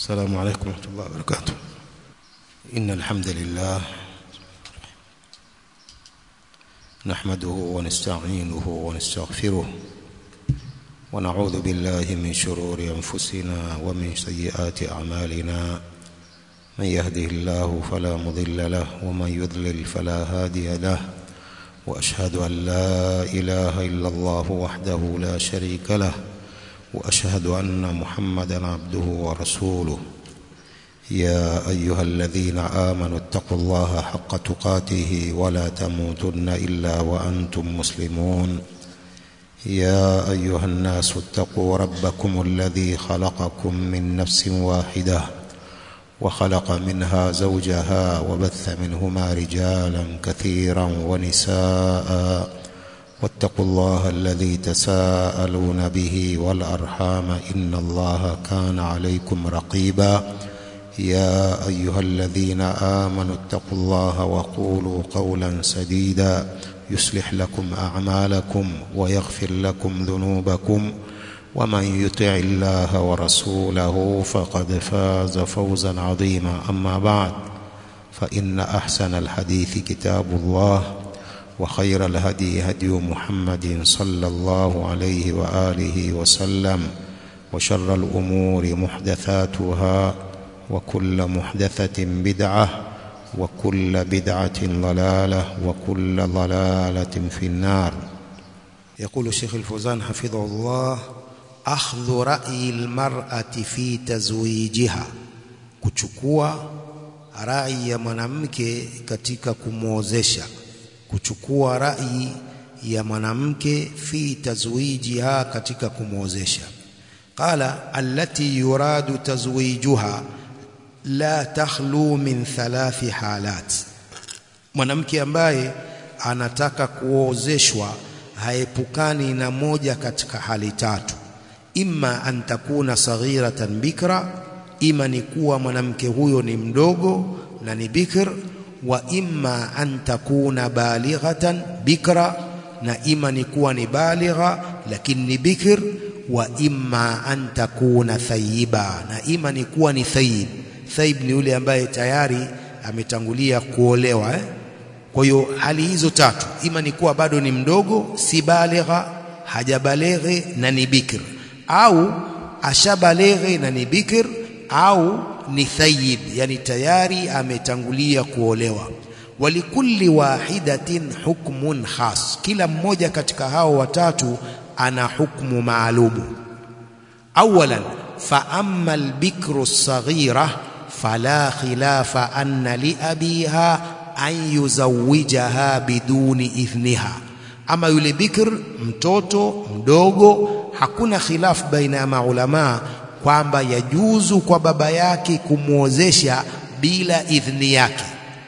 السلام عليكم ورحمة الله وبركاته إن الحمد لله نحمده ونستعينه ونستغفره ونعوذ بالله من شرور أنفسنا ومن سيئات أعمالنا من يهده الله فلا مضل له ومن يضلل فلا هادي له وأشهد أن لا إله إلا الله وحده لا شريك له وأشهد أن محمدا عبده ورسوله يا أيها الذين آمنوا اتقوا الله حق تقاته ولا تموتن إلا وأنتم مسلمون يا أيها الناس اتقوا ربكم الذي خلقكم من نفس واحدة وخلق منها زوجها وبث منهما رجالا كثيرا ونساء واتقوا الله الذي تساءلون به والأرحام إن الله كان عليكم رقيبا يا أيها الذين آمنوا اتقوا الله وقولوا قولا سديدا يصلح لكم أعمالكم ويغفر لكم ذنوبكم ومن يطع الله ورسوله فقد فاز فوزا عظيما أما بعد فإن أحسن الحديث كتاب الله وخير الهدي هدي محمد صلى الله عليه وآله وسلم وشر الأمور محدثاتها وكل محدثة بدعة وكل بدعة ضلالة وكل ضلالة في النار يقول الشيخ الفوزان حفظه الله أخذ رأي المرأة في تزويجها kuchukua rai ya mwanamke katika kumwozesha kuchukua rai ya mwanamke fi tazwijiha katika kumwozesha qala allati yuradu tazwijuha la takhlu min thalathi halat mwanamke ambaye anataka kuozeshwa haepukani na moja katika hali tatu imma an takuna saghiratan bikra ima ni kuwa mwanamke huyo ni mdogo na ni bikr wa imma an takuna balighatan bikra na ima ni kuwa ni baligha lakini ni bikr wa imma an takuna thayiba na ima ni kuwa ni thayib thayib ni yule ambaye tayari ametangulia kuolewa eh? kwa hiyo hali hizo tatu ima ni kuwa bado ni mdogo si baligha hajabaleghe na ni bikr au ashabaleghe na ni bikr au ni thayib yani tayari ametangulia kuolewa walikulli wahidatin hukmun khas kila mmoja katika hao watatu ana hukmu maalumu awalan fa amma albikru saghira fala khilafa anna liabiha an yuzawijaha biduni idhniha ama yule bikr mtoto mdogo hakuna khilafu baina ya maulamaa kwamba yajuzu kwa baba yake kumwozesha bila idhni yake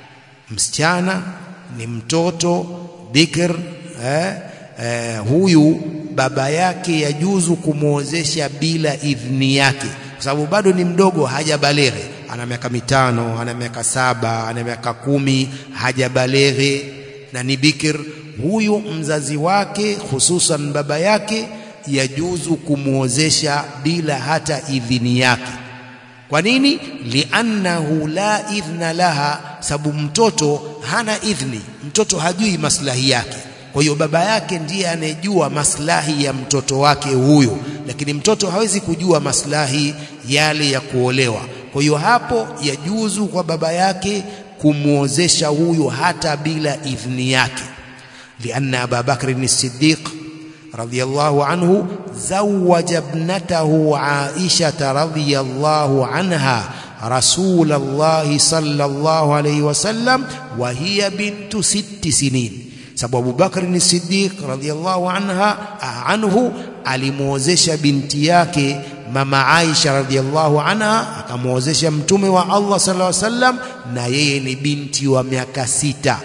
msichana ni mtoto bikr eh, eh, huyu baba yake yajuzu kumwozesha bila idhni yake kwa sababu bado ni mdogo hajabaleghe ana miaka mitano ana miaka saba ana miaka kumi hajabaleghe na ni bikr huyu mzazi wake hususan baba yake yajuzu kumwozesha bila hata idhini yake kwa nini liannahu la idhna laha sababu mtoto hana idhni mtoto hajui maslahi yake kwa hiyo baba yake ndiye anejua maslahi ya mtoto wake huyo lakini mtoto hawezi kujua maslahi yale ya kuolewa kwa hiyo hapo yajuzu kwa baba yake kumwozesha huyo hata bila idhni yake lianna Abu Bakr as-Siddiq رضي الله عنه زوج ابنته عائشة رضي الله عنها رسول الله صلى الله عليه وسلم وهي بنت ست سنين sababu Abu Bakr ni Siddiq radhiyallahu anha anhu alimwozesha binti yake mama Aisha radhiyallahu anha akamwozesha mtume wa Allah sallallahu alaihi wasallam na yeye ni binti wa miaka sita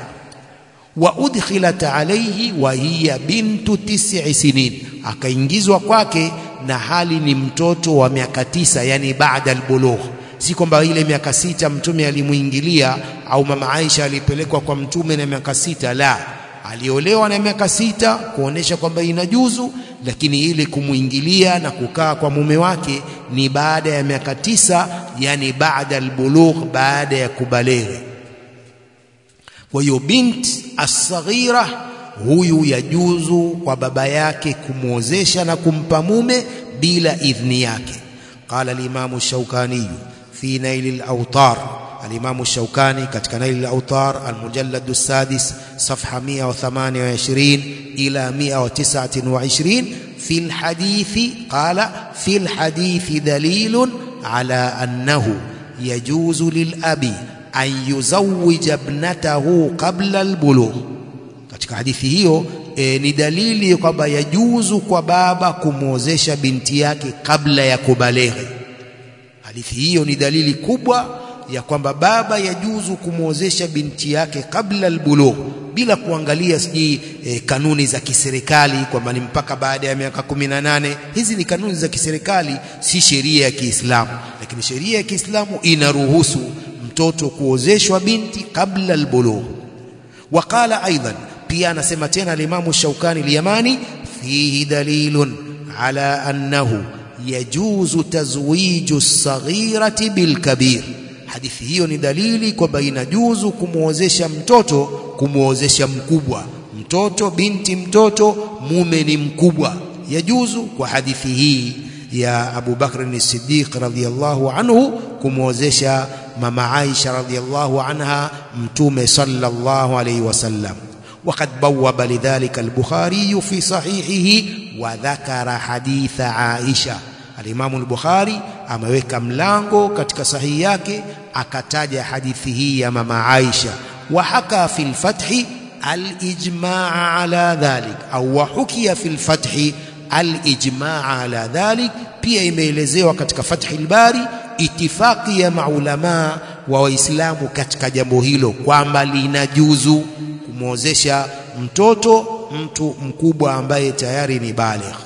wa udkhilat alayhi wa hiya bintu tis'i sinin akaingizwa kwake na hali ni mtoto wa miaka tisa yani baada albulugh si kwamba ile miaka sita mtume alimuingilia au mama Aisha alipelekwa kwa mtume na miaka sita la aliolewa na miaka sita kuonesha kwamba inajuzu lakini ile kumwingilia na kukaa kwa mume wake ni baada ya miaka tisa yani baada albulugh baada ya kubaleghe kwa hiyo binti asghira huyu yajuzu kwa baba yake kumwozesha na kumpa mume bila idhni yake qala al-imam ash-shawkani fi nail al-awtar al-imam ash-shawkani katika nail al-awtar al-mujallad as-sadis safha 128 ila 129 في الحديث قال في الحديث دليل على أنه يجوز للأب أن يزوج ابنته قبل البلوغ katika hadithi hiyo e, ni dalili kwamba yajuzu kwa baba kumwozesha binti yake kabla ya kubaleghe. Hadithi hiyo ni dalili kubwa ya kwamba baba yajuzu kumwozesha binti yake kabla albulugh, bila kuangalia sijui e, kanuni za kiserikali kwamba ni mpaka baada ya miaka kumi na nane. Hizi ni kanuni za kiserikali, si sheria ya Kiislamu, lakini sheria ya Kiislamu inaruhusu mtoto kuozeshwa binti kabla albulugh. Waqala aidan pia anasema tena alimamu Shaukani Liyamani, fihi dalilun ala annahu yajuzu tazwiju saghirati bilkabir. Hadithi hiyo ni dalili kwamba inajuzu kumwozesha mtoto kumwozesha mkubwa. Mtoto binti mtoto, mume ni mkubwa, yajuzu kwa hadithi hii ya Abu Bakr as-Siddiq radhiyallahu anhu kumwozesha mama Aisha radhiyallahu anha mtume sallallahu alayhi wasallam. وقد بوب لذلك البخاري في صحيحه وذكر حديث عائشة الإمام البخاري ameweka mlango katika sahihi yake akataja hadithi hii ya mama Aisha وحكى في الفتح الإجماع على ذلك أو وحكي في الفتح الإجماع على ذلك pia imeelezewa katika Fathi al-Bari itifaki ya maulama wa Waislamu katika jambo hilo kwamba linajuzu kumwozesha mtoto mtu mkubwa ambaye tayari ni baligh.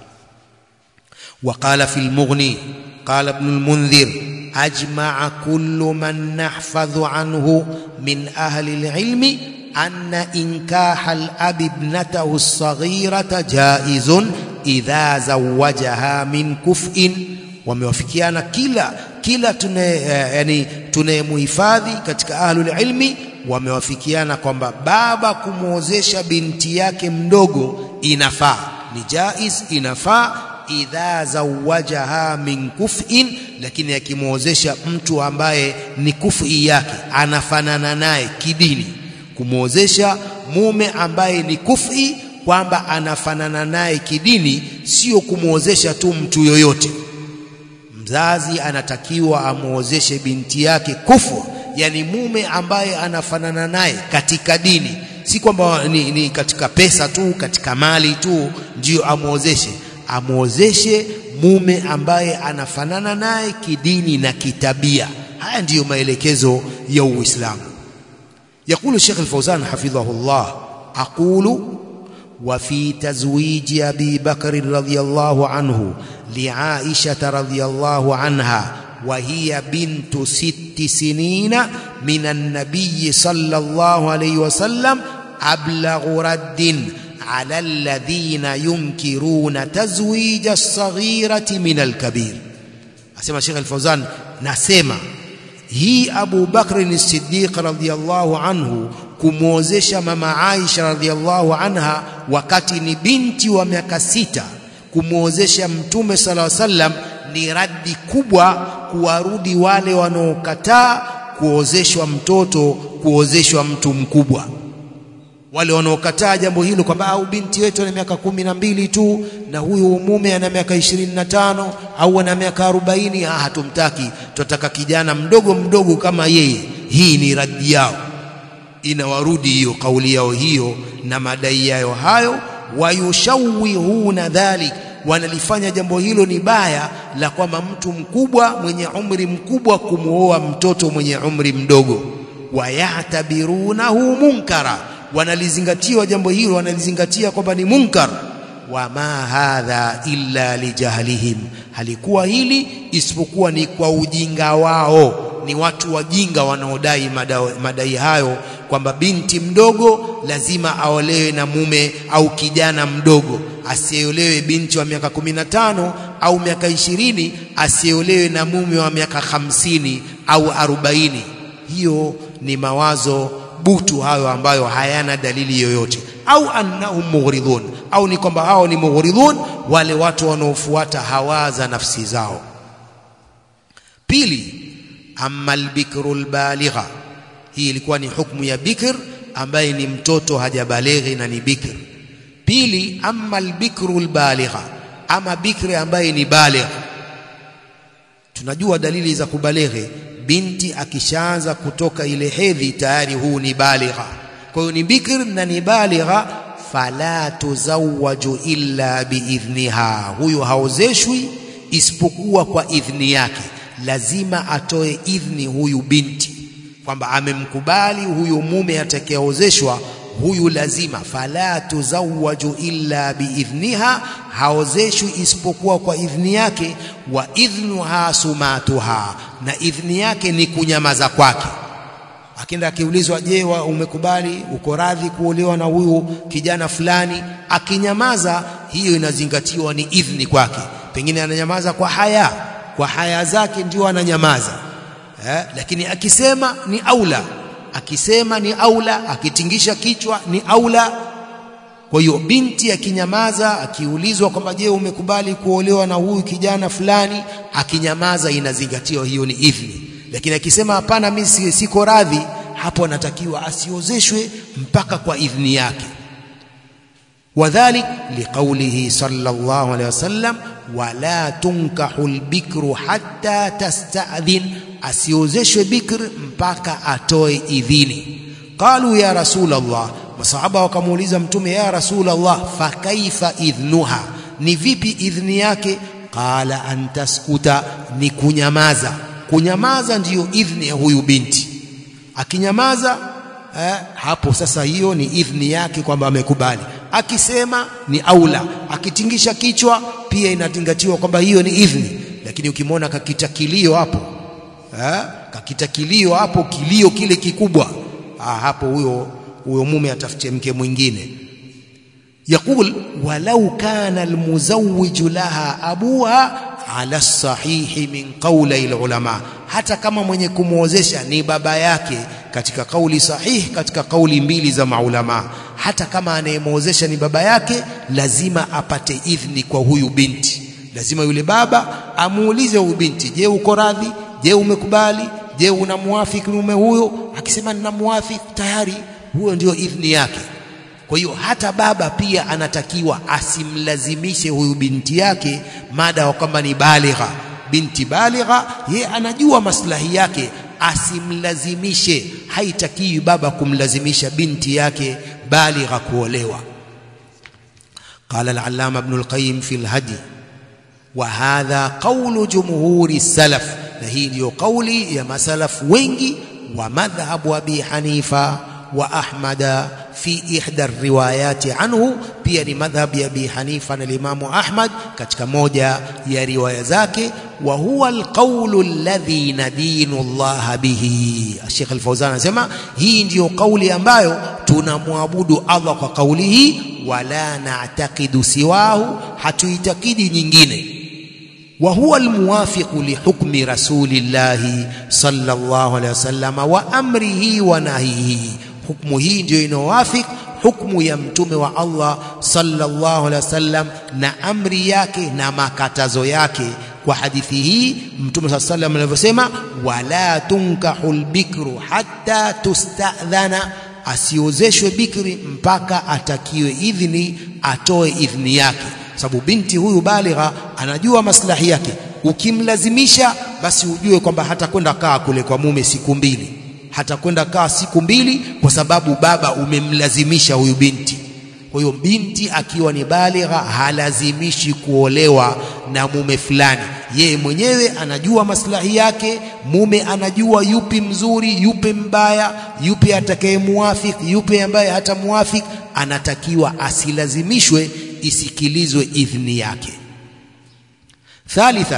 Waqala fi al-Mughni qala Ibn al-Mundhir ajma'a kullu man nahfadhu anhu min ahli al-ilmi anna inkaha al-abi ibnatahu as-saghirata jaizun idha zawajaha min kuf'in wamewafikiana kila kila tune yani tunayemuhifadhi katika ahlul ilmi wamewafikiana kwamba baba kumwozesha binti yake mdogo inafaa ni jaiz inafaa idha zawajaha min kuf'in lakini akimwozesha mtu ambaye ni kufi yake anafanana naye kidini kumwozesha mume ambaye ni kufi kwamba anafanana naye kidini sio kumwozesha tu mtu yoyote mzazi anatakiwa amwozeshe binti yake kufu yani mume ambaye anafanana naye katika dini si kwamba ni, ni katika pesa tu katika mali tu ndio amwozeshe amwozeshe mume ambaye anafanana naye kidini na kitabia haya ndiyo maelekezo ya Uislamu يقول الشيخ الفوزان حفظه الله أقول وفي تزويج أبي بكر رضي الله عنه لعائشة رضي الله عنها وهي بنت ست سنين من النبي صلى الله عليه وسلم أبلغ رد على الذين ينكرون تزويج الصغيرة من الكبير أسمى الشيخ الفوزان نسمى hii Abu Bakr as-Siddiq radhiyallahu anhu kumwozesha mama Aisha radhiyallahu anha wakati ni binti wa miaka sita kumwozesha mtume sala sallam ni raddi kubwa kuwarudi wale wanaokataa kuozeshwa mtoto kuozeshwa mtu mkubwa wale wanaokataa jambo hilo kwamba au binti wetu ana miaka kumi na mbili tu na huyu mume ana miaka ishirini na tano au ana miaka arobaini ah hatumtaki tunataka kijana mdogo mdogo kama yeye hii ni raddi yao inawarudi hiyo kauli yao hiyo na madai yao hayo wayushawihuna dhalik wanalifanya jambo hilo ni baya la kwamba mtu mkubwa mwenye umri mkubwa kumuoa mtoto mwenye umri mdogo wayatabirunahu munkara wanalizingatiwa jambo hilo wanalizingatia kwamba ni munkar wama hadha illa lijahlihim halikuwa hili isipokuwa ni kwa ujinga wao ni watu wajinga wanaodai madai hayo kwamba binti mdogo lazima aolewe na mume au kijana mdogo asiolewe binti wa miaka 15 au miaka ishirini asiolewe na mume wa miaka hamsini au arobaini hiyo ni mawazo butu hayo ambayo hayana dalili yoyote au annahum mughridun au ni kwamba hao ni mughridun wale watu wanaofuata hawa za nafsi zao pili amma albikru albaligha hii ilikuwa ni hukumu ya bikr ambaye ni mtoto hajabalighi na ni bikr pili amma albikru albaligha ama bikri ambaye ni baligh tunajua dalili za kubalighi binti akishaanza kutoka ile hedhi tayari huu ni baligha kwa hiyo ni bikr na ni baligha fala tuzawwaju illa biidhniha huyo haozeshwi isipokuwa kwa idhni yake lazima atoe idhni huyu binti kwamba amemkubali huyu mume atakayeozeshwa huyu lazima fala tuzawwaju illa biidhniha haozeshwi isipokuwa kwa idhni yake wa idhnuha sumatuha na idhni yake ni kunyamaza kwake akienda akiulizwa je umekubali uko radhi kuolewa na huyu kijana fulani akinyamaza hiyo inazingatiwa ni idhni kwake pengine ananyamaza kwa haya kwa haya zake ndio ananyamaza eh, lakini akisema ni aula akisema ni aula akitingisha kichwa ni aula kwa hiyo binti akinyamaza akiulizwa kwamba je umekubali kuolewa na huyu kijana fulani akinyamaza inazingatiwa hiyo ni idhni lakini akisema hapana mimi siko radhi hapo anatakiwa asiozeshwe mpaka kwa idhni yake wadhalik liqaulihi sallallahu alaihi wasallam wala tunkahu albikru hatta tasta'dhin asiozeshwe bikr mpaka atoe idhini qalu ya rasul Allah masahaba wakamuuliza mtume ya rasul Allah fa kaifa idhnuha ni vipi idhni yake qala an taskuta ni kunyamaza kunyamaza ndiyo idhni ya huyu binti akinyamaza eh, hapo sasa hiyo ni idhni yake kwamba amekubali akisema ni aula akitingisha kichwa pia inazingatiwa kwamba hiyo ni idhni lakini ukimwona kakita kilio hapo eh, kakita kilio hapo kilio kile kikubwa ah, hapo huyo huyo mume atafutie mke mwingine يقول ولو كان المزوج لها أبوها على الصحيح من قولي العلماء hata kama mwenye kumuozesha ni baba yake katika kauli sahihi katika kauli mbili za maulama hata kama anayemuozesha ni baba yake lazima apate idhni kwa huyu binti lazima yule baba amuulize huyu binti je uko radhi je umekubali je unamuafiki mume huyo akisema ninamuafiki tayari huyo ndio idhni yake kwa hiyo hata baba pia anatakiwa asimlazimishe huyu binti yake mada wa kwamba ni baligha binti baligha ye anajua maslahi yake asimlazimishe haitakiwi baba kumlazimisha binti yake baligha kuolewa قال العلامة ابن القيم في الهدي وهذا قول جمهور السلف هي ndio قولي يا مسلف wengi ومذهب أبي حنيفة وأحمد في إحدى الروايات عنه pia ni madhhab ya Abi Hanifa na Imam Ahmad katika moja ya riwaya zake wa huwa alqawlu alladhi nadinu Allah bihi Sheikh Al-Fawzan anasema hii ndiyo kauli ambayo tunamwabudu Allah kwa kauli hii wala na'taqidu siwahu hatuitakidi nyingine وهو الموافق لحكم رسول الله صلى الله عليه وسلم وأمره ونهيه hukumu hii ndio inawafik hukumu ya mtume wa Allah sallallahu alaihi wasallam na amri yake na makatazo yake kwa hadithi hii mtume sallallahu alaihi wasallam alivyosema wala tunkahul bikru hatta tustadhana asiozeshwe bikri mpaka atakiwe idhini atoe idhini yake sababu binti huyu baligha anajua maslahi yake ukimlazimisha basi ujue kwamba hata kwenda kaa kule kwa mume siku mbili hata kwenda kaa siku mbili kwa sababu baba umemlazimisha huyu binti kwa hiyo binti akiwa ni baligha halazimishi kuolewa na mume fulani yeye mwenyewe anajua maslahi yake mume anajua yupi mzuri yupi mbaya yupi atakayemuafik yupi ambaye hatamuafik anatakiwa asilazimishwe isikilizwe idhni yake thalithan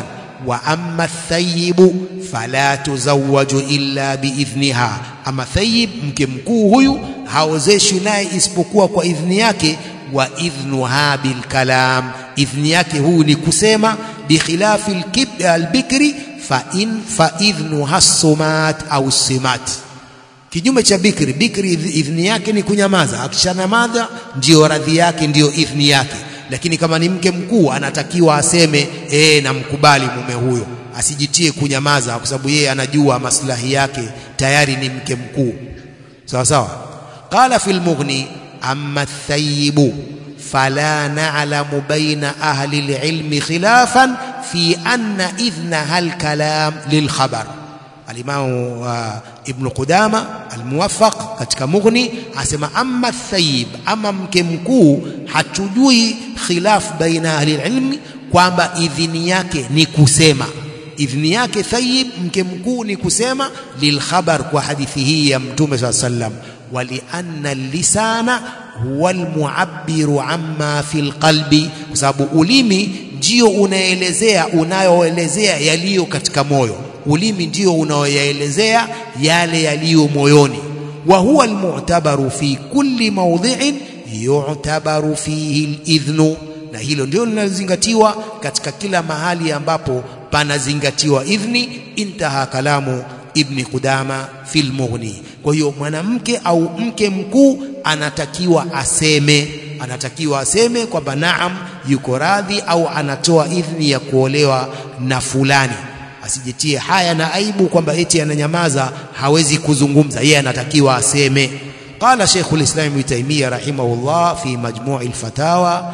wa amma thayibu fala tuzawwaju illa biidhniha ama thayib mke mkuu huyu haozeshwi naye isipokuwa kwa idhni yake wa idhnuha bilkalam idhni yake huyu ni kusema bikhilafi albikri fa in fa idhnuha sumat au simat kinyume cha bikri bikri idhni yake ni kunyamaza akishanamaza ndiyo radhi yake ndiyo idhni yake lakini kama ni mke mkuu anatakiwa aseme ee namkubali mume huyo asijitie kunyamaza kwa sababu yeye anajua maslahi yake tayari ni mke mkuu sawa sawa qala fil mughni amma thayibu fala na'lamu baina ahli alilmi khilafan fi anna idhnaha alkalam lilkhabar alimamu uh, ibn Qudama almuwaffaq katika Mughni asema amma thayib ama mke mkuu hatujui khilaf baina ahli ilmi kwamba idhini yake ni kusema idhini yake thayib mke mkuu ni kusema lilkhabar kwa hadithi hii ya mtume swalla sallam walianna lisana huwa almuabbiru amma fil qalbi kwa sababu ulimi ndio unaelezea unayoelezea yaliyo katika moyo ulimi ndio unaoyaelezea yale yaliyo moyoni wa huwa almu'tabaru fi kulli mawdhi'in yu'tabaru fihi alidhnu na hilo ndio linazingatiwa katika kila mahali ambapo panazingatiwa idhni intaha kalamu ibni Qudama fil Mughni kwa hiyo mwanamke au mke mkuu anatakiwa aseme anatakiwa aseme kwamba naam yuko radhi au anatoa idhni ya kuolewa na fulani asijitie haya na aibu kwamba eti ananyamaza hawezi kuzungumza yeye anatakiwa aseme قال شيخ الإسلام ابن تيمية رحمه الله في مجموع الفتاوى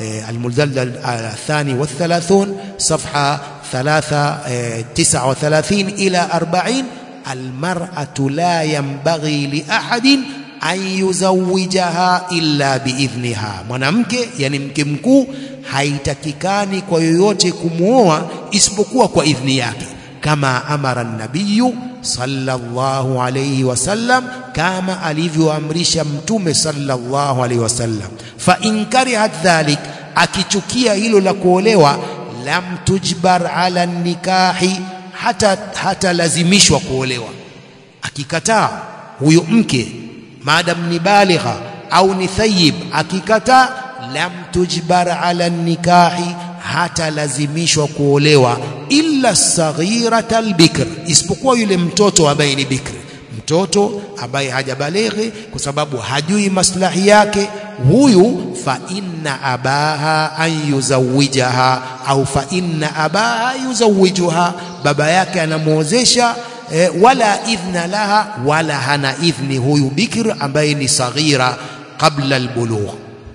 المجلد الثاني والثلاثون صفحة ثلاثة تسعة وثلاثين إلى أربعين المرأة لا ينبغي لأحد an yuzawijaha illa biidhniha mwanamke yani mke mkuu haitakikani kwa yoyote kumwoa isipokuwa kwa idhni yake kama amara nabiyu sallallahu alayhi wasallam kama alivyoamrisha mtume sallallahu alayhi wasallam fa in karihat dhalik akichukia hilo la kuolewa lam tujbar ala nikahi hata hata lazimishwa kuolewa akikataa huyo mke maadam ni baligha au ni thayib akikataa lam tujbar ala nikahi hata lazimishwa kuolewa illa saghirata albikr isipokuwa yule mtoto ambaye ni bikri mtoto ambaye hajabalighi kwa sababu hajui maslahi yake huyu fa inna abaha an yuzawijaha au fa inna abaha yuzawijuha baba yake anamuozesha e, wala idhna laha wala hana idhni huyu bikr ambaye ni saghira qabla albulugh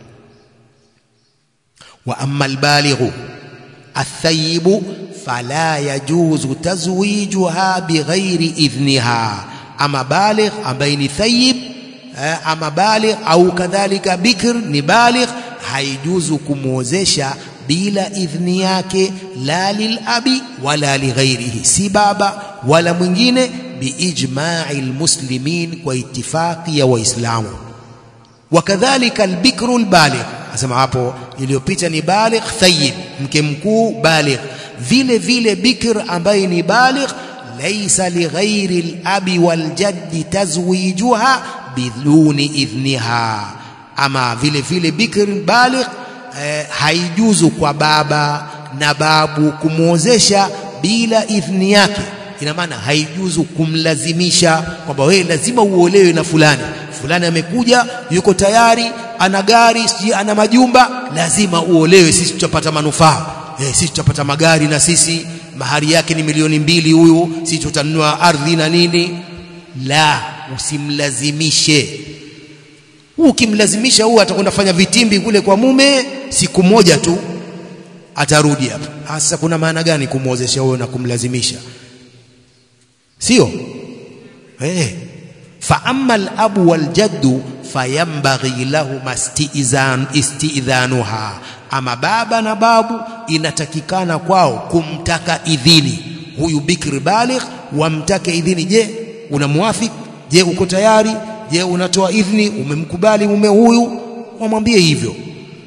wa amma albalighu الثيب فلا يجوز تزويجها بغير إذنها أما بالغ أما ثيب أما بالغ أو كذلك بكر نبالغ هيجوز كموزشا bila idhni yake la lilabi wala lighairihi si baba wala mwingine biijma'i almuslimin kwa itifaqi ya waislamu wakadhalika albikru albaligh asema hapo iliyopita ni baligh thayyib mke mkuu baligh vile vile bikr ambaye ni baligh laysa lighairi alabi waljaddi tazwijuha biduni idhniha ama vile vile bikr baligh eh, haijuzu kwa baba na babu kumwozesha bila idhni yake ina maana haijuzu kumlazimisha kwamba wewe lazima uolewe na fulani fulani amekuja yuko tayari ana gari sijui ana majumba lazima uolewe sisi tutapata manufaa eh, sisi tutapata magari na sisi mahari yake ni milioni mbili huyu sisi tutanunua ardhi na nini la usimlazimishe ukimlazimisha huyu atakwenda fanya vitimbi kule kwa mume siku moja tu atarudi hapa hasa kuna maana gani kumwozesha huyo na kumlazimisha sio eh fa amma al-abu wal-jaddu fayambaghi lahuma istizan istidhanuha ama baba na babu inatakikana kwao kumtaka idhini huyu bikri baligh wamtake idhini je unamwafik je uko tayari je unatoa idhini umemkubali mume huyu wamwambie hivyo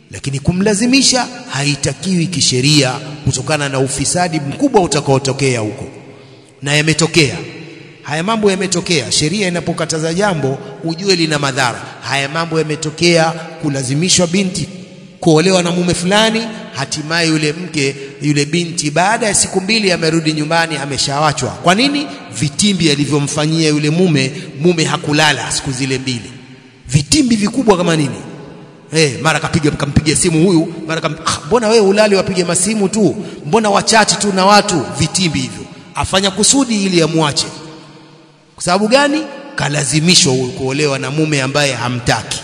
lakini kumlazimisha haitakiwi kisheria kutokana na ufisadi mkubwa utakaotokea huko na yametokea haya mambo yametokea sheria inapokataza jambo ujue lina madhara haya mambo yametokea kulazimishwa binti kuolewa na mume fulani hatimaye yule mke yule binti baada ya siku mbili amerudi nyumbani ameshawachwa kwa nini vitimbi alivyomfanyia yule mume mume hakulala siku zile mbili vitimbi vikubwa kama nini Eh, hey, mara kapiga kampigia simu huyu, mara kam, ah, mbona wewe ulali wapige masimu tu? Mbona wachati tu na watu vitimbi hivyo? Afanya kusudi ili amwache. Kwa sababu gani? Kalazimishwa kuolewa na mume ambaye hamtaki.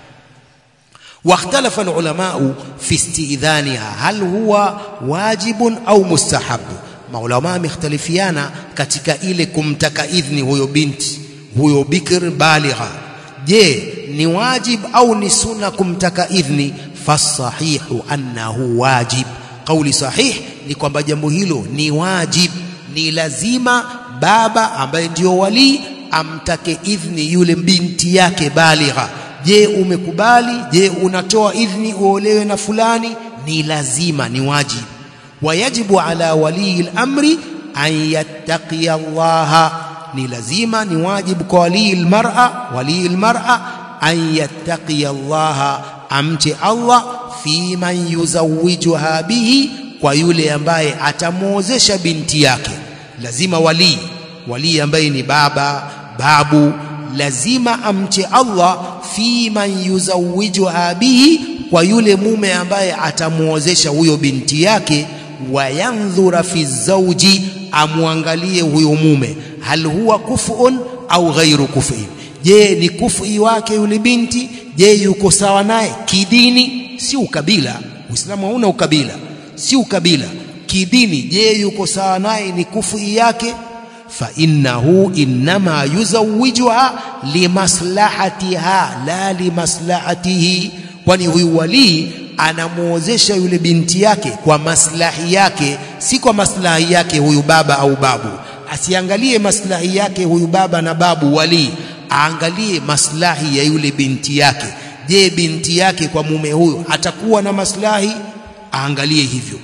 واختلف العلماء في استئذانها هل هو واجب au mustahab maulama wamekhtalifiana katika ile kumtaka idhni huyo binti huyo bikr baligha je ni wajib au ni sunna kumtaka idhni fasahihu annahu wajib kauli sahih ni kwamba jambo hilo ni wajib ni lazima baba ambaye ndio walii amtake idhni yule binti yake baligha je umekubali je unatoa idhni uolewe na fulani ni lazima ni wajib wayajibu ala walii al-amri an yattaqiya Allah ni lazima ni wajibu kwa walii al-mar'a walii al-mar'a an yattaqiya Allah amche Allah fi man yuzawwijuha bihi kwa yule ambaye atamuozesha binti yake lazima walii walii ambaye ni baba babu lazima amche Allah fi man yuzawwijuha bihi kwa yule mume ambaye atamuozesha huyo binti yake wayandhura fi zawji amwangalie huyo mume hal huwa kufun au ghairu kufin je ni kufi wake yule binti je yuko sawa naye kidini si ukabila uislamu hauna ukabila si ukabila kidini je yuko sawa naye ni kufi yake fa innahu inma yuzawwijuha limaslahatiha la limaslahatihi kwani huyu walii anamuozesha yule binti yake kwa maslahi yake si kwa maslahi yake huyu baba au babu asiangalie maslahi yake huyu baba na babu walii aangalie maslahi ya yule binti yake je binti yake kwa mume huyo atakuwa na maslahi aangalie hivyo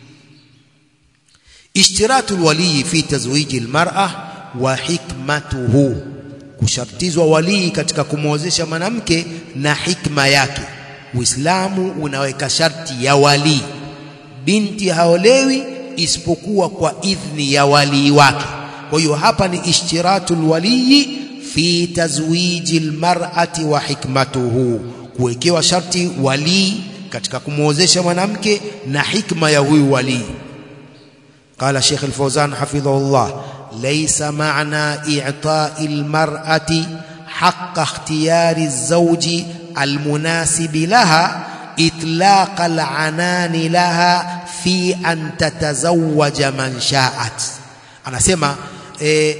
ishtiratu alwali fi tazwiji almar'a wa hikmatuhu kushartizwa walii katika kumwozesha mwanamke na hikma yake Uislamu unaweka sharti ya walii binti haolewi isipokuwa kwa idhni ya walii wake kwa hiyo hapa ni ishtiratu alwali fi tazwiji almar'ati wa hikmatuhu kuwekewa sharti walii katika kumwozesha mwanamke na hikma ya huyu walii قال شيخ الفوزان حفظه الله ليس معنى إعطاء المرأة حق اختيار الزوج المناسب لها إطلاق العنان لها في أن تتزوج من شاءت anasema e,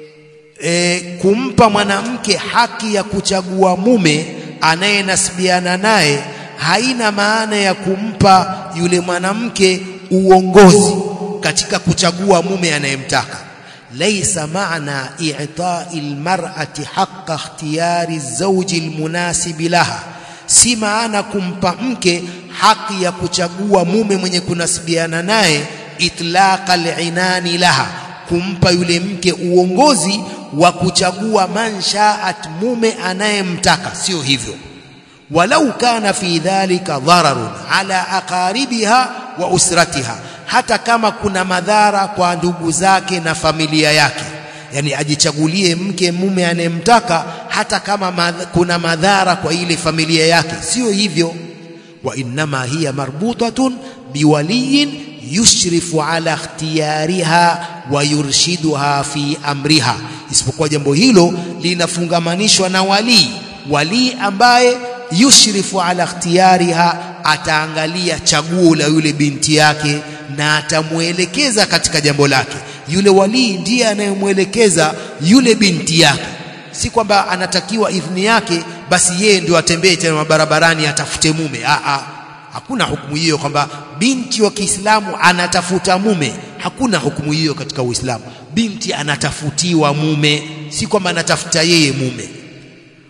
e, kumpa mwanamke haki ya kuchagua mume anayenasibiana naye haina maana ya kumpa yule mwanamke uongozi katika kuchagua mume anayemtaka laysa maana i'ta'i almar'ati haqqa ikhtiyari az-zawji almunasib laha si maana kumpa mke haki ya kuchagua mume mwenye kunasibiana naye itlaqa al-inani laha kumpa yule mke uongozi wa kuchagua manshaat mume anayemtaka sio hivyo walau kana fi dhalika dhararun ala aqaribiha wa usratiha hata kama kuna madhara kwa ndugu zake na familia yake yani ajichagulie mke mume anayemtaka hata kama madh kuna madhara kwa ile familia yake sio hivyo wa innama hiya marbutatun biwaliyin yushrifu ala ikhtiyariha wa yurshiduha fi amriha isipokuwa jambo hilo linafungamanishwa na walii walii ambaye yushrifu ala ikhtiyariha ataangalia chaguo la yule binti yake na atamuelekeza katika jambo lake yule walii ndiye anayemwelekeza yule binti yake si kwamba anatakiwa idhini yake basi yeye ndio atembee tena mabarabarani atafute mume a a hakuna hukumu hiyo kwamba binti wa Kiislamu anatafuta mume hakuna hukumu hiyo katika Uislamu binti anatafutiwa mume si kwamba anatafuta yeye mume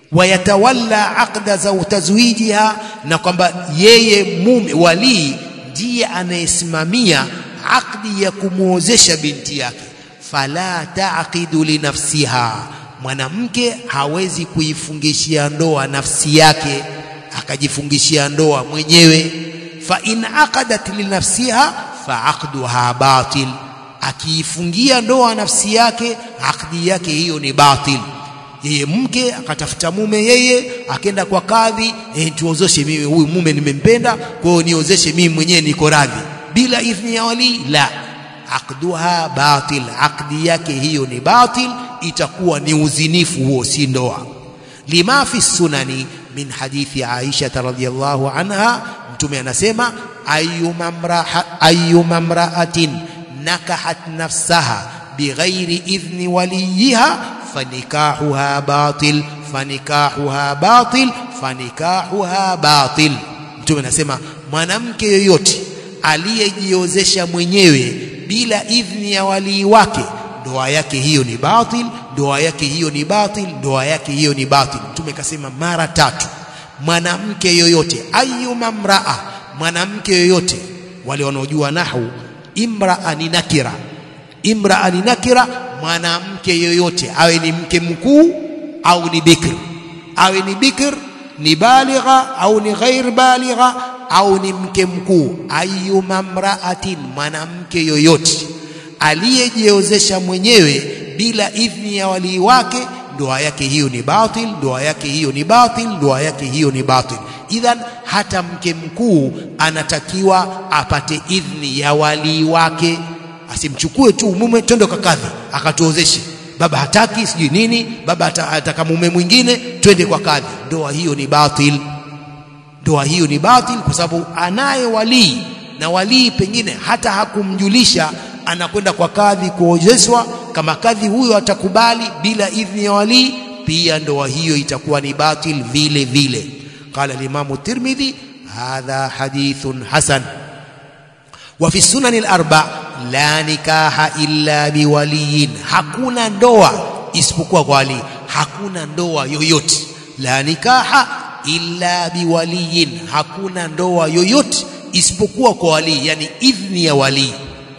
wayatawalla aqda za tazwijiha na kwamba yeye mume walii ndiye anayesimamia akdi ya kumwozesha binti yake fala taqidu linafsiha mwanamke hawezi kuifungishia ndoa nafsi yake akajifungishia ndoa mwenyewe fa in aqadat linafsiha fa aqduha batil akiifungia ndoa nafsi yake akdi yake hiyo ni batil yeye mke akatafuta mume yeye akenda kwa kadhi eh, tuozeshe mimi huyu mume nimempenda kwa hiyo niozeshe mimi mwenyewe niko radhi bila idhni ya wali la aqduha batil akdi yake hiyo ni batil itakuwa ni uzinifu huo si ndoa lima fi sunani min hadithi Aisha radhiyallahu anha mtume anasema ayyuma mra'atin nakahat nafsaha bighairi idhni waliyiha fanikahuha batil fanikahuha batil fanikahuha batil mtume anasema mwanamke yoyote aliyejiozesha mwenyewe bila idhni ya walii wake ndoa yake hiyo ni batil ndoa yake hiyo ni batil ndoa yake hiyo ni batil mtume kasema mara tatu mwanamke yoyote ayyuma mraa mwanamke yoyote wale wanaojua nahwu imraa ni nakira imraa ni nakira mwanamke yoyote awe ni mke mkuu au ni bikr awe ni bikr ni baligha au ni ghair baligha au ni mke mkuu ayyuma mraatin mwanamke yoyote aliyejiozesha mwenyewe bila idhni ya walii wake ndoa yake hiyo ni batil ndoa yake hiyo ni batil ndoa yake hiyo ni batil idhan hata mke mkuu anatakiwa apate idhni ya walii wake asimchukue tu mume twende kakadhi akatuozeshe baba hataki sijui nini baba ataka mume mwingine twende kwa kadhi ndoa hiyo ni batil ndoa hiyo ni batil kwa sababu anaye walii na walii pengine hata hakumjulisha anakwenda kwa kadhi kuozeshwa kama kadhi huyo atakubali bila idhni ya walii pia ndoa hiyo itakuwa ni batil vile vile qala al-imam tirmidhi hadha hadithun hasan wa fi sunan al-arba la nikaha illa biwaliyin hakuna ndoa isipokuwa kwa wali hakuna ndoa yoyote la nikaha illa biwaliyin hakuna ndoa yoyote isipokuwa kwa wali yani idhni ya wali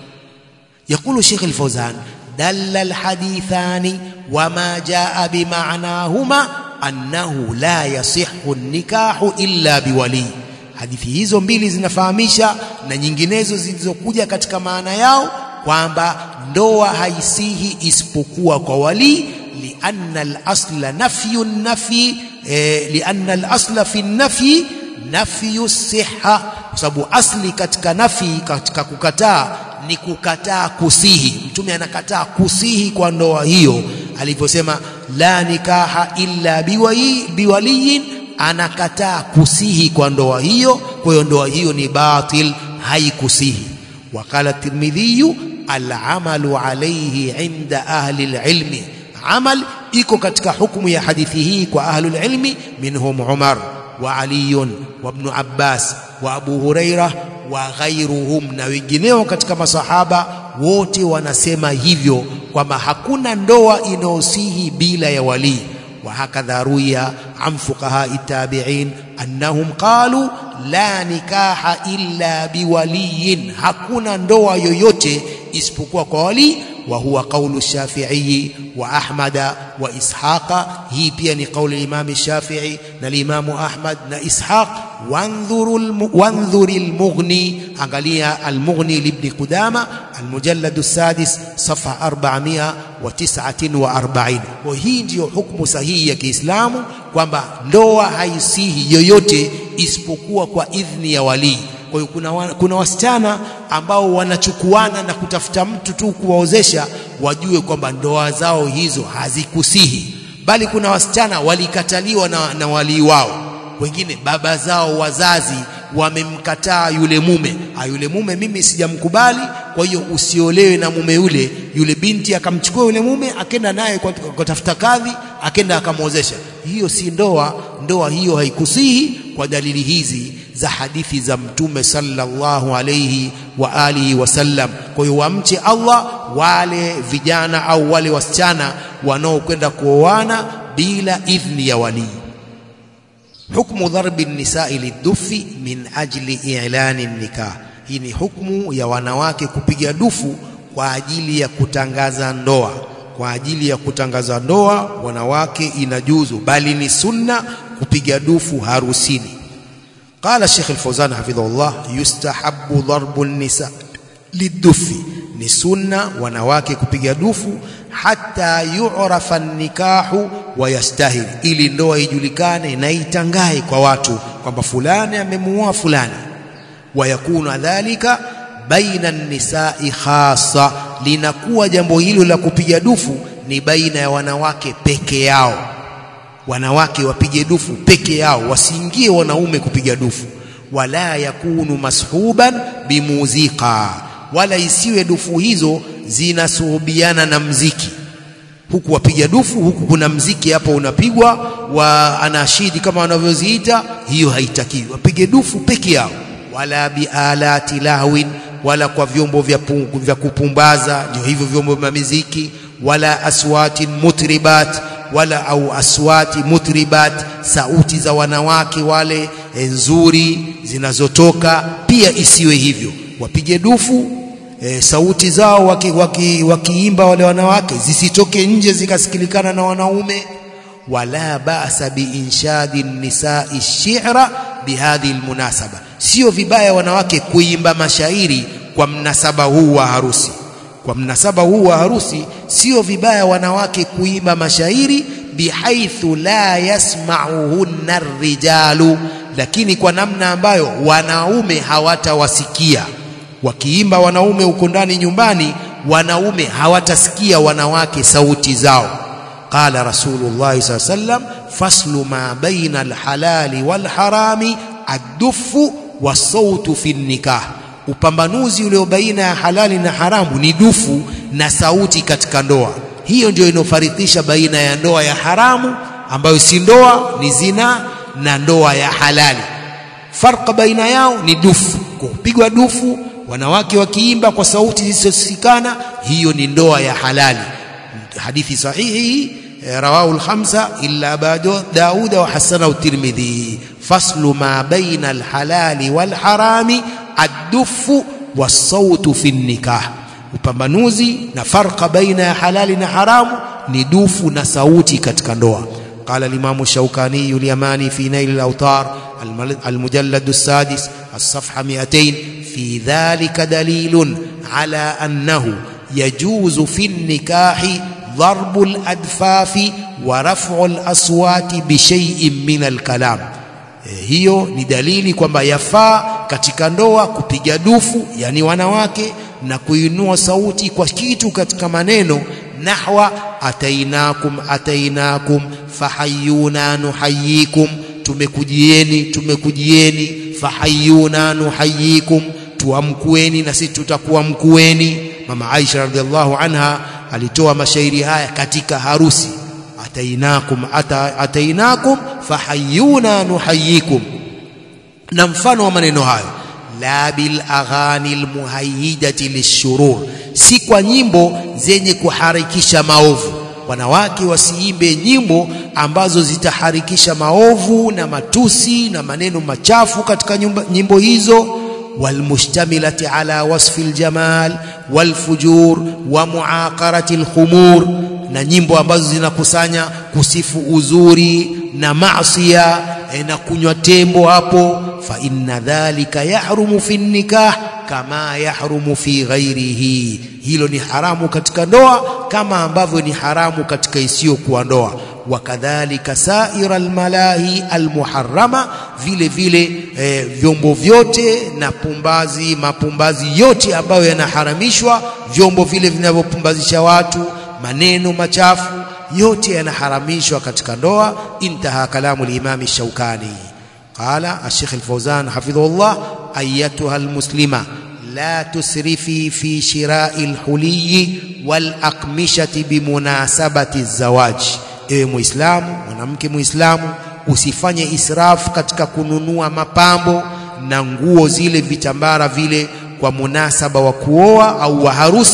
يقول شيخ الفوزان دل الحديثان وما جاء بمعناهما أنه لا يصح النكاح إلا بولي hadithi hizo mbili zinafahamisha na nyinginezo zilizokuja katika maana yao kwamba ndoa haisihi isipokuwa kwa wali lianna al-asla nafyu nafi eh, lianna al-asla fi nafi nafyu siha kwa sababu asli katika nafi katika kukataa ni kukataa kusihi mtume anakataa kusihi kwa ndoa hiyo alivyosema la nikaha illa biwaliyin anakataa kusihi kwa ndoa hiyo kwa hiyo ndoa hiyo ni batil haikusihi wakala tirmidhi al'amalu alayhi inda ahli alilmi amal iko katika hukumu ya hadithi hii kwa ahli alilmi minhum umar wa ali wa ibn abbas wa abu hurairah wa ghairuhum na wengineo katika masahaba wote wanasema hivyo kwamba hakuna ndoa inayosihi bila ya walii وهكذا روي عن فقهاء التابعين أنهم قالوا لا نكاح إلا بولي hakuna ndoa yoyote isipokuwa kwa wali وهو قول الشافعي وأحمد وإسحاق هي pia ni قول الإمام الشافعي والإمام أحمد وإسحاق وانظروا الم... وانظر المغني angalia المغني لابن قدامة المجلد السادس صفحة 449 وهي ndio hukumu sahihi ya Kiislamu kwamba ndoa haisihi yoyote isipokuwa kwa idhni ya walii kwa hiyo kuna, wa, kuna wasichana ambao wanachukuana na kutafuta mtu tu kuwaozesha wajue kwamba ndoa zao hizo hazikusihi bali kuna wasichana walikataliwa na, na walii wao wengine baba zao wazazi wamemkataa yule mume ha, yule mume mimi sijamkubali kwa hiyo usiolewe na mume yule yule binti akamchukua yule mume akenda naye kwa kutafuta kadhi akenda akamwozesha hiyo si ndoa ndoa hiyo haikusihi kwa dalili hizi za hadithi za mtume sallallahu alayhi wa alihi wasallam kwa hiyo wamche Allah wale vijana au wale wasichana wanaokwenda kuoana bila idhni ya walii hukmu dharbi nisai lidufi min ajli i'lani nikah hii ni hukmu ya wanawake kupiga dufu kwa ajili ya kutangaza ndoa kwa ajili ya kutangaza ndoa wanawake inajuzu bali ni sunna kupiga dufu harusini قال الشيخ الفوزان حفظه الله يستحب ضرب النساء للدف ni sunna wanawake kupiga dufu hata yu'rafa nikahu wa yastahil ili ndoa ijulikane na itangae kwa watu kwamba fulani amemuoa fulani wayakuna dhalika baina nisai khasa linakuwa jambo hilo la kupiga dufu ni baina ya wanawake peke yao wanawake wapige dufu peke yao wasiingie wanaume kupiga dufu wala yakunu mashuban bimuzika wala isiwe dufu hizo zinasuhubiana na mziki huku wapiga dufu huku kuna mziki hapo unapigwa wa anashidi kama wanavyoziita hiyo haitakiwi wapige dufu peke yao wala bialati lahwin wala kwa vyombo vya, pu, vya kupumbaza ndio hivyo vyombo vya miziki wala aswatin mutribat wala au aswati mutribat sauti za wanawake wale nzuri zinazotoka pia isiwe hivyo wapige dufu e, sauti zao wakiimba waki, waki wale wanawake zisitoke nje zikasikilikana na wanaume wala ba'sa biinshadi nisai shi'ra bihadhi almunasaba sio vibaya wanawake kuimba mashairi kwa mnasaba huu wa harusi kwa mnasaba huu wa harusi sio vibaya wanawake kuimba mashairi bihaithu la yasma'uhunna rijalu lakini kwa namna ambayo wanaume hawatawasikia wakiimba wanaume uko ndani nyumbani wanaume hawatasikia wanawake sauti zao qala rasulullah sallallahu alaihi wasallam faslu ma baina alhalali walharami addufu wasautu fi nikah upambanuzi ulio baina ya halali na haramu ni dufu na sauti katika ndoa hiyo ndio inofaridhisha baina ya ndoa ya haramu ambayo si ndoa ni zina na ndoa ya halali farqa baina yao ni dufu kupigwa dufu wanawake wakiimba kwa sauti zisizosikana hiyo ni ndoa ya halali hadithi sahihi rawahu al-khamsa illa ba'du Daud wa hasanahu Tirmidhi faslu ma baina al-halali wal-harami ad-dufu was-sautu fi nikah upambanuzi na farqa baina ya halali na haramu ni dufu na sauti katika ndoa قال الإمام الشوكاني اليماني في نيل الأوطار المجلد السادس الصفحة 200 في ذلك دليل على أنه يجوز في النكاح ضرب الأدفاف ورفع الأصوات بشيء من الكلام hiyo ni dalili kwamba yafaa katika ndoa kupiga dufu yani wanawake na kuinua sauti kwa kitu katika maneno nahwa atainakum atainakum fahayuna nuhayikum tumekujieni tumekujieni fahayuna nuhayikum tuamkueni na sisi tutakuwa mkueni mama Aisha radhiallahu anha alitoa mashairi haya katika harusi atainakum ata, atainakum fahayuna nuhayikum na mfano wa maneno hayo la bil aghani almuhayyidati lishurur si kwa nyimbo zenye kuharikisha maovu wanawake wasiimbe nyimbo ambazo zitaharikisha maovu na matusi na maneno machafu katika nyumba, nyimbo hizo والمشتملة على وصف الجمال والفجور ومعاقرة الخمور na nyimbo ambazo zinakusanya kusifu uzuri na maasiya na kunywa tembo hapo fa inna dhalika yahrumu fi nikah kama yahrumu fi ghairihi hilo ni haramu katika ndoa kama ambavyo ni haramu katika isiyokuwa ndoa wakadhalika saira almalahi almuharrama vile vile e, vyombo vyote na pumbazi mapumbazi yote ambayo yanaharamishwa vyombo vile vinavyopumbazisha watu maneno machafu yote yanaharamishwa katika ndoa intaha kalamu al-imam shaukani qala ash-shaykh al-fawzan hafidhahullah ayatuha al-muslima la tusrifi fi shira'i al-huliy wal-aqmishati bimunasabati az-zawaj ewe muislamu mwanamke muislamu usifanye israfu katika kununua mapambo na nguo zile vitambara vile kwa munasaba wa kuoa au wa harusi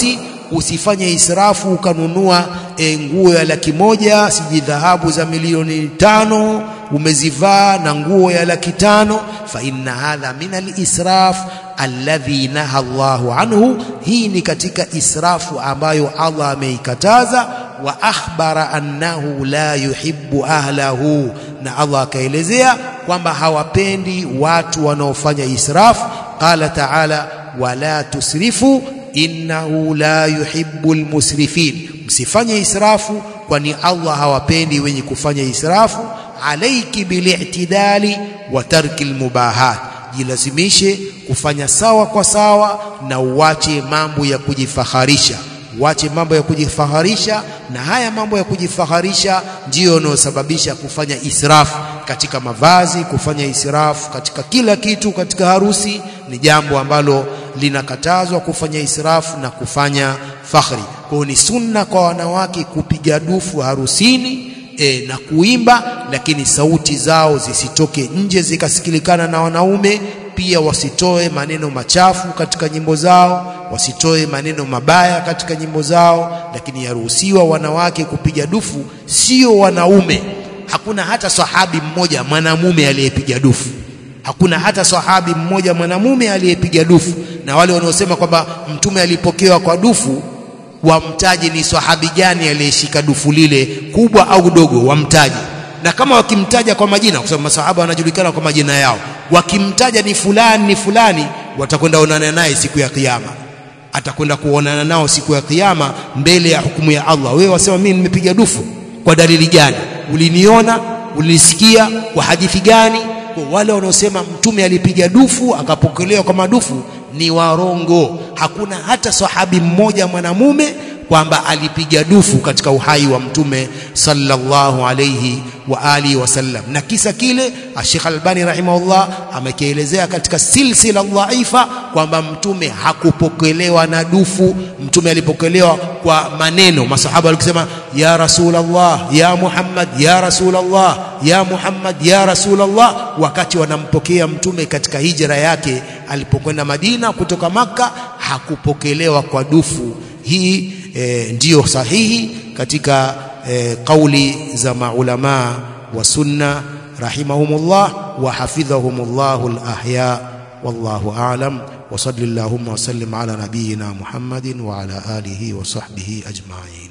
usifanye israfu ukanunua e, nguo ya laki moja siji dhahabu za milioni tano umezivaa na nguo ya laki tano fa inna hadha min alisraf alladhi naha Allahu anhu hii ni katika israfu ambayo Allah ameikataza wa akhbara annahu la yuhibbu ahlahu na Allah akaelezea kwamba hawapendi watu wanaofanya israfu qala ta'ala wala tusrifu innahu la yuhibbul musrifin msifanye israfu kwani Allah hawapendi wenye kufanya israfu alaiki bil'tidali wa tarki almubahat jilazimishe kufanya sawa kwa sawa na uache mambo ya kujifaharisha uache mambo ya kujifaharisha na haya mambo ya kujifaharisha ndiyo yanayosababisha kufanya israfu katika mavazi kufanya israfu katika kila kitu katika harusi ni jambo ambalo linakatazwa kufanya israfu na kufanya fakhri kwa ni sunna kwa wanawake kupiga dufu harusini e, na kuimba lakini sauti zao zisitoke nje zikasikilikana na wanaume pia wasitoe maneno machafu katika nyimbo zao wasitoe maneno mabaya katika nyimbo zao lakini yaruhusiwa wanawake kupiga dufu sio wanaume hakuna hata sahabi mmoja mwanamume aliyepiga dufu hakuna hata sahabi mmoja mwanamume aliyepiga dufu na wale wanaosema kwamba mtume alipokewa kwa dufu wamtaji ni sahabi gani aliyeshika dufu lile kubwa au dogo wamtaji na kama wakimtaja kwa majina kwa sababu masahaba wanajulikana kwa majina yao wakimtaja ni fulani ni fulani watakwenda onana naye siku ya kiyama atakwenda kuonana nao siku ya kiyama mbele ya hukumu ya Allah wewe wasema mimi nimepiga dufu kwa dalili gani uliniona ulisikia kwa hadithi gani kwa wale wanaosema mtume alipiga dufu akapokelewa kwa madufu ni warongo hakuna hata sahabi mmoja mwanamume kwamba alipiga dufu katika uhai wa mtume sallallahu alayhi wa alihi wasallam na kisa kile Sheikh Albani rahimahullah amekielezea katika silsila dhaifa kwamba mtume hakupokelewa na dufu mtume alipokelewa kwa maneno masahaba walikisema ya rasulullah ya muhammad ya rasulullah ya muhammad ya rasulullah wakati wanampokea mtume katika hijra yake alipokwenda Madina kutoka maka hakupokelewa kwa dufu hii e, ndiyo sahihi katika e, kauli za maulama wa sunna rahimahumullah wa hafidhahumullahu alahya wallahu a'lam wa sallallahu wa sallim ala nabiyyina Muhammadin wa ala alihi wa sahbihi ajma'in